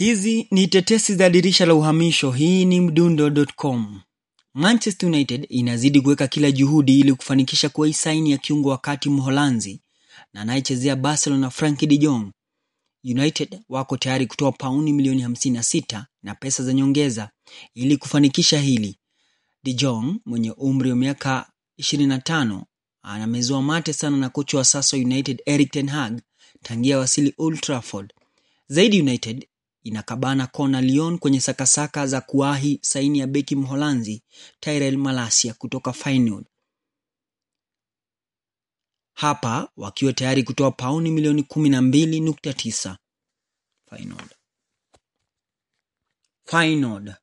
Hizi ni tetesi za dirisha la uhamisho. Hii ni mdundo.com. Manchester United inazidi kuweka kila juhudi ili kufanikisha kuwa saini ya kiungo wakati Mholanzi na anayechezea Barcelona Frankie de Jong. United wako tayari kutoa pauni milioni 56 na pesa za nyongeza ili kufanikisha hili. De Jong mwenye umri wa miaka 25 anamezoa mate sana na kocha wa sasa United Erik ten Hag tangia wasili Old Trafford. Zaidi United inakabana kona Lyon kwenye sakasaka za kuwahi saini ya beki Mholanzi Tyrell Malacia kutoka Feyenoord. Hapa wakiwa tayari kutoa pauni milioni 12.9. Feyenoord. Feyenoord